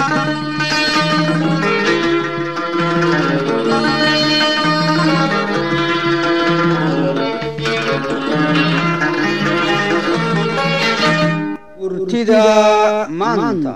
murtida maanta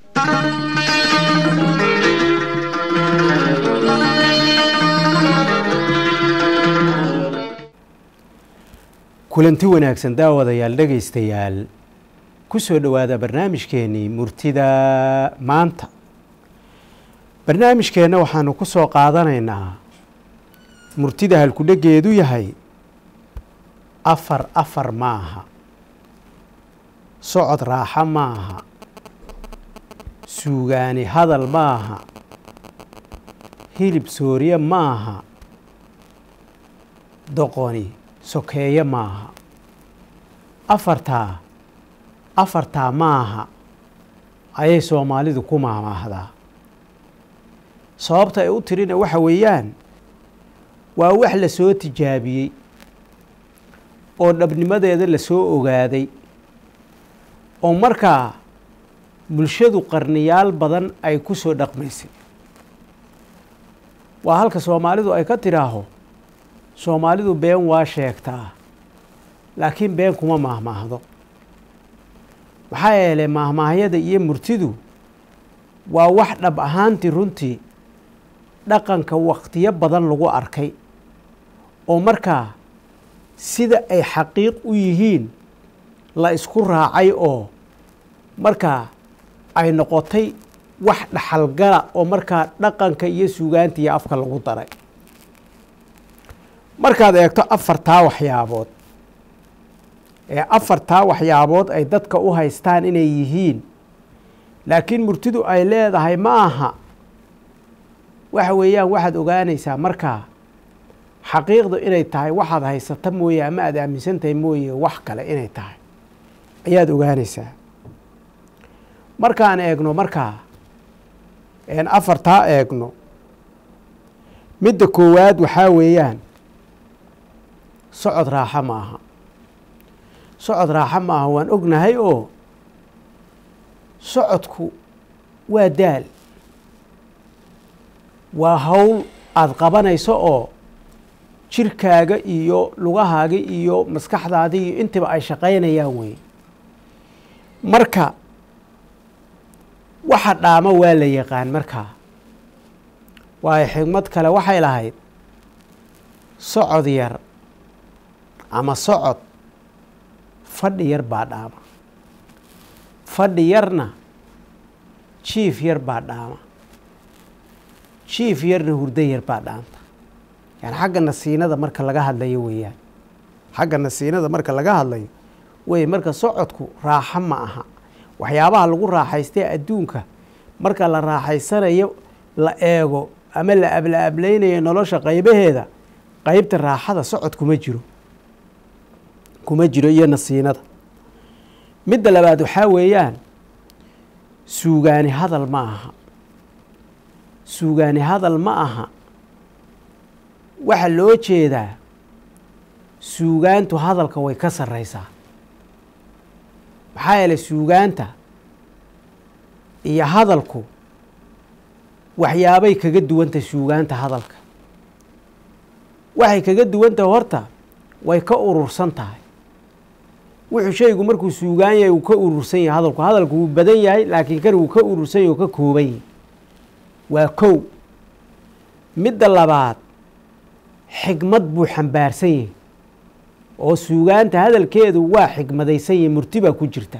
kulanti wanaagsan daawadayaal dhegaystayaal ku soo dhowaada barnaamijkeenii murtida maanta barnaamijkeenna waxaanu ku soo qaadanaynaa murtida halkudhegeedu yahay afar afar maaha socod raaxa maaha suugaani hadal maaha hilib sooriye maaha doqoni sokeeye maaha afartaa afartaa maaha ayay soomaalidu ku maamaahdaa sababta ay u tirina waxa weeyaan waa wax la soo tijaabiyey oo dhabnimadeeda la soo ogaaday oo markaa bulshadu qarniyaal badan ay ku soo dhaqmaysay waa halka soomaalidu ay ka tidhaaho soomaalidu been waa sheegtaa laakiin been kuma maahmaahdo maxaa yeelay maahmaahyada iyo murtidu waa wax dhab ahaantii runtii dhaqanka wakhtiyo badan lagu arkay oo markaa sida ay xaqiiq u yihiin la isku raacay oo markaa ay noqotay wax dhaxalgala oo markaa dhaqanka iyo suugaanta iyo afka lagu daray markaad eegto afartaa waxyaabood ee afartaa waxyaabood ay dadka u haystaan inay yihiin laakiin murtidu ay leedahay ma aha waxa weeyaan waxaad ogaanaysaa markaa xaqiiqdu inay tahay waxaad haysata mooye ama aad aaminsan tahay mooye wax kale inay tahay ayaad ogaanaysaa markaan eegno markaa een afartaa eegno midda koowaad waxaa weeyaan socod raaxo ma aha socod raaxo ma aha waan ognahay oo socodku waa daal waa hawl aada qabanayso oo jirkaaga iyo lugahaaga iyo maskaxdaada iyo intiba ay shaqaynayaan wey marka waxa dhaamo waa la yaqaan markaa waayo xigmad kale waxay lahayd socod yar ama socod fadhi yar baa dhaama fadhi yarna jiif yar baa dhaama jiif yarna hurdo yar baa dhaanta yani xagga nasiinada marka laga hadlayo weeyaan xagga nasiinada marka laga hadlayo wey marka socodku raaxo ma aha waxyaabaha lagu raaxaystee adduunka marka la raaxaysanayo la eego ama la abla ablaynayo nolosha qaybaheeda qeybta raaxada socod kuma jiro kuma jiro iyo nasiinada midda labaad waxaa weeyaan suugaani hadal ma aha suugaani hadal ma aha waxaa loo jeedaa suugaantu hadalka way ka sarreysaa maxaa yeelay suugaanta iyo hadalku waxyaabay kaga duwantahay suugaanta hadalka waxay kaga duwantahay horta way ka urursan tahay wuxuu shaygu markuu suugaan yahay uu ka urursan yahay hadalku hadalku wuu badan yahay laakiin kan wuu ka urursan yahy oo ka kooban yahay waa kow midda labaad xigmad buu xambaarsan yahay oo suugaanta hadalkeedu waa xigmadaysan yahay murti baa ku jirta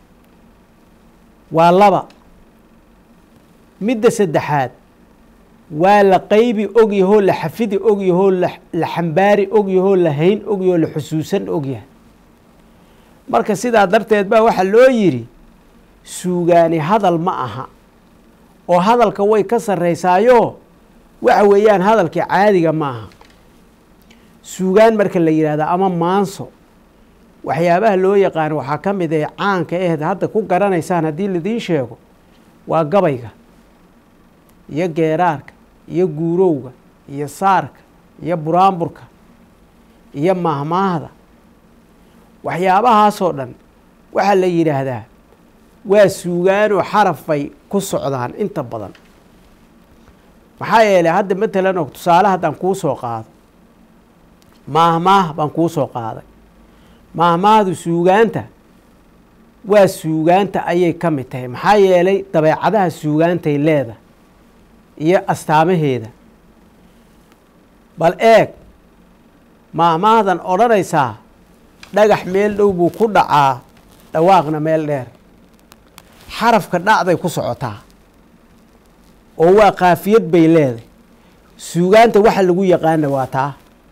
waa laba midda saddexaad waa la qaybi ogyahoo la xafidi ogyahoo la xambaari ogyahoo la hayn ogyahoo la xusuusan ogyahay marka sidaa darteed baa waxaa loo yidhi suugaani hadal ma aha oo hadalka way ka sarreysaayo waxa weeyaan hadalkii caadiga ma aha suugaan marka la yidhahda ama maanso waxyaabaha loo yaqaano waxaa ka mid ee caanka aheed hadda ku garanaysaan haddii laidiin sheego waa gabayga iyo geeraarka iyo guurowga iyo saarka iyo buraanburka iyo maahmaahda waxyaabahaasoo dhan waxaa la yidhaahdaa waa suugaanoo xaraf bay ku socdaan inta badan maxaa yeelay hadda matalan oo tusaale haddaan kuu soo qaado maahmaah baan kuu soo qaaday maahmaahdu suugaanta waa suugaanta ayay ka mid tahay maxaa yeelay dabeecadaha suugaantay leedahay iyo astaamaheeda bal eeg maahmaahdan odhanaysaa dhagax meel dhow buu ku dhacaa dhawaaqna meel dheer xarafka dhacday ku socotaa oo waa kaafiyad bay leedahay suugaanta waxa lagu yaqaana waa taa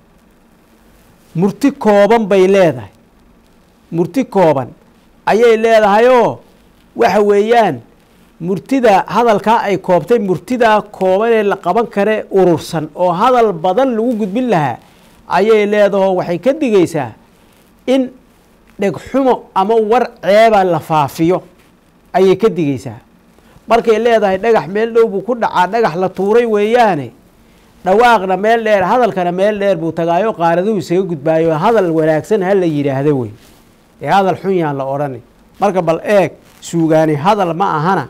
murti kooban bay leedahay murti kooban ayay leedahayoo waxa weeyaan murtida hadalkaa ay koobtay murtidaa koobanee la qaban kare urursan oo hadal badan lagu gudbin lahaa ayay leedahoo waxay ka digaysaa in dhegxumo ama war ceeba la faafiyo ayay ka digaysaa markay leedahay dhagax meel dhow buu ku dhacaa dhagax la tuuray weeyaane dhawaaqna meel dheer hadalkana meel dheer buu tagaayo qaaraduhu isaga gudbaayo hadal wanaagsan ha la yidhaahdo wey ee hadal xun yaan la odhani marka bal eeg suugaani hadal ma ahana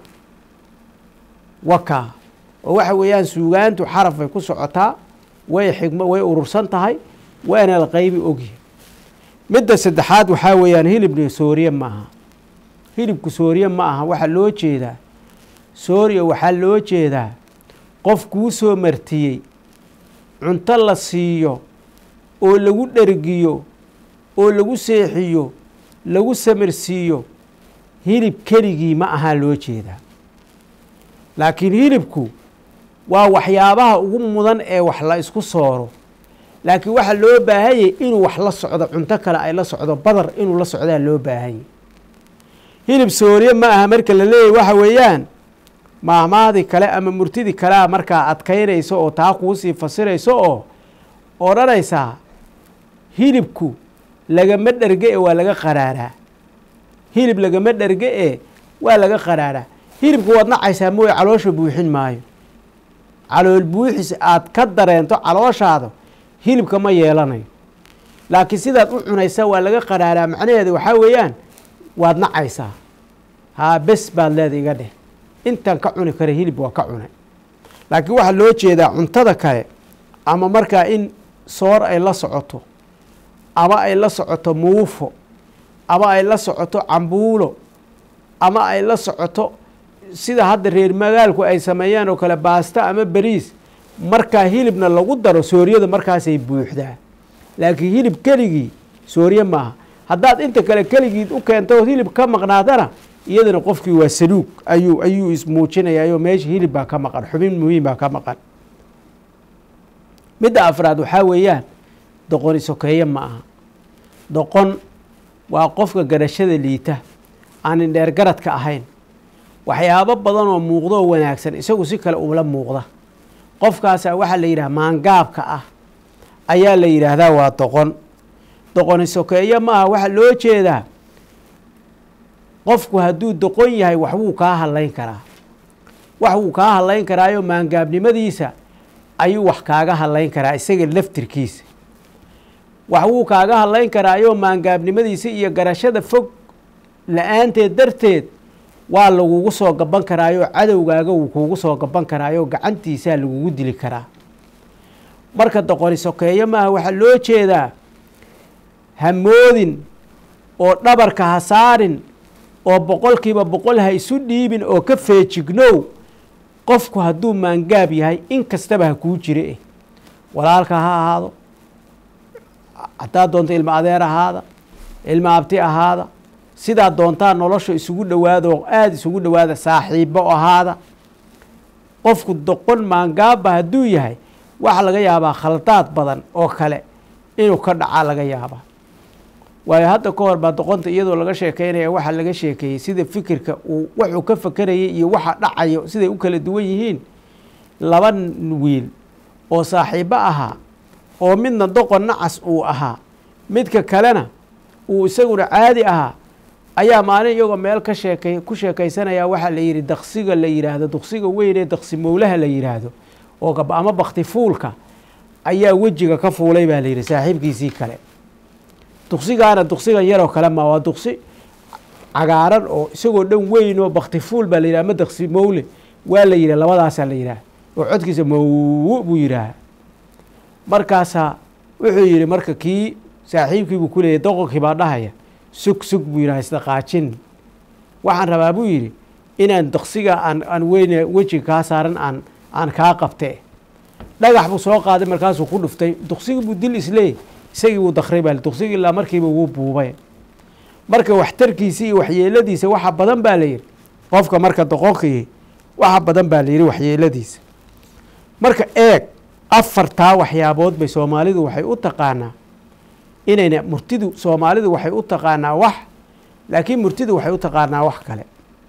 wakaa oo waxa weeyaan suugaantu xaraf bay ku socotaa way xigmo way urursan tahay waana la qaybi ogyahay midda saddexaad waxaa weeyaan hilibna sooriye ma aha hilibku sooriye ma aha waxaa loo jeedaa sooriya waxaa loo jeedaa qof kuu soo martiyey cunto la siiyo oo lagu dhergiyo oo lagu seexiyo lagu samarsiiyo hilib keligii ma ahaa loo jeedaa laakiin hilibku waa waxyaabaha ugu mudan ee wax la isku sooro laakiin waxaa loo baahanyay inuu wax la socdo cunto kale ay la socdo badar inuu la socdaa loo baahanyay hilib sooriye ma aha marka la leeyahy waxa weeyaan maahmaadii kale ama murtidii kalea markaa adkaynayso oo taa kuusii fasirayso oo odhanaysaa hilibku lagama dherge e waa laga qaraaraa hilib lagama dherge e waa laga qaraaraa hilibku waad nacaysaa mooye caloosha buuxin maayo calool buuxis aad ka dareento calooshaada hilibka ma yeelanayo laakiin sidaad u cunaysaa waa laga qaraaraa macnaheeda waxaa weeyaan waad nacaysaa haa bes baad leeda iga dheh intaan ka cuni kara hilib waa ka cunay laakiin waxaa loo jeedaa cuntada kale ama markaa in soor ay la socoto ama ay la socoto muufo ama ay la socoto cambuulo ama ay la socoto sida hadda reer magaalku ay sameeyaan oo kale baasta ama beriis markaa hilibna lagu daro sooriyada markaasay buuxdaa laakiin hilib keligii sooriye maaha haddaad inta kale keligiid u keento hilib ka maqnaadana iyadana qofkii waa saluug ayuu ayuu ismuujinayaayoo meesha hilib baa ka maqan xubin muhiim baa ka maqan midda afraad waxaa weeyaan doqoni sokeeye ma aha doqon waa qofka garashada liita aan indheer garadka ahayn waxyaabo badan oo muuqdoo wanaagsan isagu si kale ula muuqda qofkaasaa waxaa la yidhaha maangaabka ah ayaa la yidhaahdaa waa doqon doqoni sokeeye ma aha waxaa loo jeedaa qofku hadduu doqon yahay wax wuu kaa hadlayn karaa wax wuu kaa hadlayn karaayo maangaabnimadiisa ayuu wax kaaga hadlayn karaa isaga laftirkiisa wax wuu kaaga hadlayn karaayo maangaabnimadiisa iyo garashada fog la-aanteed darteed waa lagugu soo gaban karaayo cadowgaaga wuu kuugu soo gaban karaayo gacantiisaa lagugu dili karaa marka doqoni sokeeye maaha waxaa loo jeedaa hamoodin oo dhabarka ha saarin oo boqolkiiba boqol ha isu dhiibin oo ka feejignow qofku hadduu maangaab yahay in kastaba ha kuu jire eh walaalka ha ahaado haddaad doonto ilma adeer ahaada ilma abti ahaada sidaad doontaa nolosha isugu dhowaada oo aada isugu dhowaada saaxiibo ahaada qofku doqon maangaabba hadduu yahay waxaa laga yaabaa khaldaad badan oo kale inuu ka dhacaa laga yaabaa waayo hadda ka hor baa doqonta iyadoo laga sheekeynaya waxaa laga sheekeeyey sida fikirka uu wuxuu ka fakerayay iyo waxa dhacayo siday u kala duwan yihiin laba wiil oo saaxiibo ahaa oo midna doqon nacas uu ahaa midka kalena uu isaguna caadi ahaa ayaa maalin iyagoo meel ka sheekay ku sheekaysanaya waxaa la yidhi daqsiga la yidhaahdo duqsiga weyn ee daqsi mowlaha la yidhaahdo oo ama bakti fuulka ayaa wejiga ka fuulay baa la yidhi saaxiibkiisii kale duqsigaana duqsigan yaroo kale ma waa duqsi cagaaran oo isagoo dhan weyn oo baktifuul baa la yidhaha ama daqsi mowle waa la yidhah labadaasaa la yidhaha oo codkiisa mow buu yidhaaha markaasaa wuxuu yidhi marka kii saaxiibkii buu ku leeyay doqonkii baa dhahaya sug sug buu yidhaha isdaqaajin waxaan rabaa buu yidhi inaan daqsiga aan aan weyne wejiga kaa saaran aan aan kaa qabte dhagax buu soo qaaday markaasuu ku dhuftay duqsigii buu dil isleeyay isagii buu dakray baa duqsigii ilaa markiiba wuu buubay marka waxtarkiisa iyo waxyeeladiisa waxa badan baa la yidhi qofka marka doqonkii waxa badan baa la yidhi waxyeeladiisa marka eeg afartaa waxyaabood bay soomaalidu waxay u taqaanaa inayna murtidu soomaalidu waxay u taqaanaa wax laakiin murtidu waxay u taqaanaa wax kale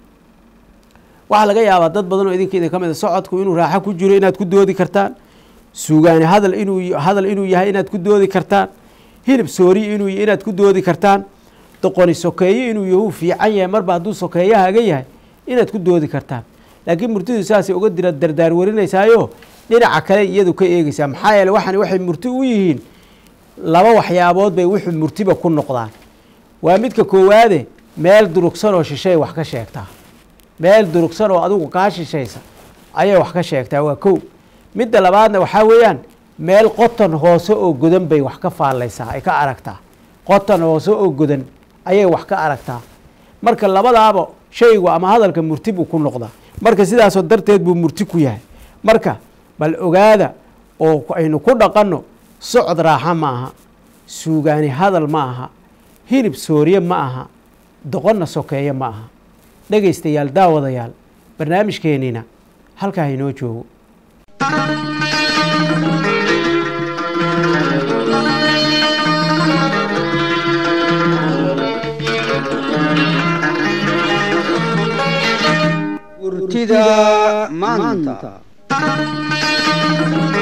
waxaa laga yaabaa dad badan oo idinka idin ka mid a socodku inuu raaxo ku jiro inaad ku doodi kartaan suugaani hadal inuu hadal inuu yahay inaad ku doodi kartaan hilib sooriyi inuu inaad ku doodi kartaan doqoni sokeeye inuu yahu fiican yahay marba hadduu sokeeyahaaga yahay inaad ku doodi kartaan laakiin murtidu saasay uga dira dardaar warinaysaayo dhinaca kale iyadu ka eegeysaa maxaa yeele waxan waxay murti u yihiin laba waxyaabood bay wuxuu murtiba ku noqdaan waa midka koowaade meel durugsan oo shishay wax ka sheegtaa meel durugsan oo adigu kaa shishaysa ayay wax ka sheegtaa waa kow midda labaadna waxaa weeyaan meel qoton hoose oo godan bay wax ka faallaysaa ay ka aragtaa qoton hoose oo godan ayay wax ka aragtaa marka labadaaba shaygu ama hadalka murti buu ku noqdaa marka sidaasoo darteed buu murti ku yahay marka bal ogaada oo aynu ku dhaqanno socod raaxa ma aha suugaani hadal ma aha hilib sooriye ma aha doqonna sokeeye ma aha dhegaystayaal daawadayaal barnaamijkeenniina halkaa inoo joogo murtida maanta